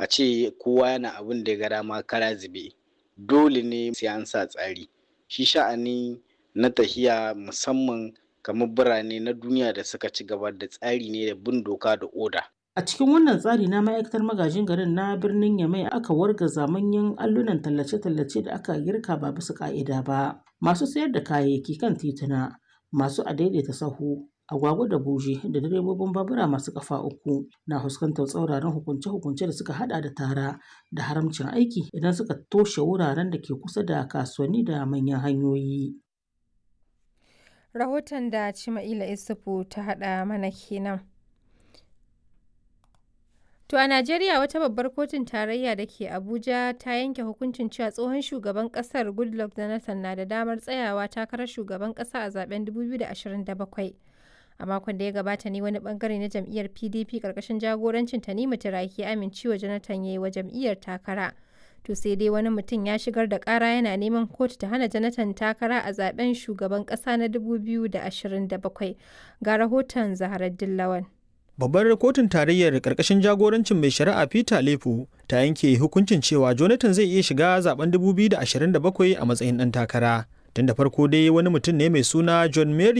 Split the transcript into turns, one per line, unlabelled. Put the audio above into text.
a ce kowa yana abin da ya ga dama kara zube dole ne sai an sa tsari shi sha'ani na tahiya musamman kamar birane na duniya da suka ci gaba da tsari ne da bin doka da oda
A cikin wannan tsari na ma'aikatar magajin garin na birnin Yamai aka wargaza manyan allunan tallace-tallace da aka girka ba bisa ka'ida ba. Masu sayar da kayayyaki kan tituna, masu adaidaita sahu, agwagwa da buje da direbobin babura masu kafa uku na fuskantar tsauraran hukunce-hukunce da suka hada da tara da haramcin aiki idan suka toshe wuraren da ke kusa da kasuwanni da manyan hanyoyi.
Rahoton da Cima'ila Isufu ta haɗa mana kenan. To a Najeriya wata babbar kotun tarayya da ke Abuja ta yanke hukuncin cewa tsohon shugaban kasar Goodluck Jonathan na da damar tsayawa takarar shugaban kasa a zaben 2027. A makon da ya gabata ne wani bangare na jam'iyyar PDP karkashin jagorancin Tanimu Turaki amincewa Jonathan ya yi wa jam'iyyar takara. To sai dai wani mutum ya shigar da kara yana neman kotu ta hana Jonathan takara a zaben shugaban kasa na 2027. Ga rahoton Zaharar Dillawan.
Babbar kotun tarayyar ƙarƙashin jagorancin mai shari'a Peter Lefu ta yanke hukuncin cewa Jonathan zai iya shiga zaben 2027 a matsayin ɗan takara. Tun da farko dai wani mutum ne mai suna John Mary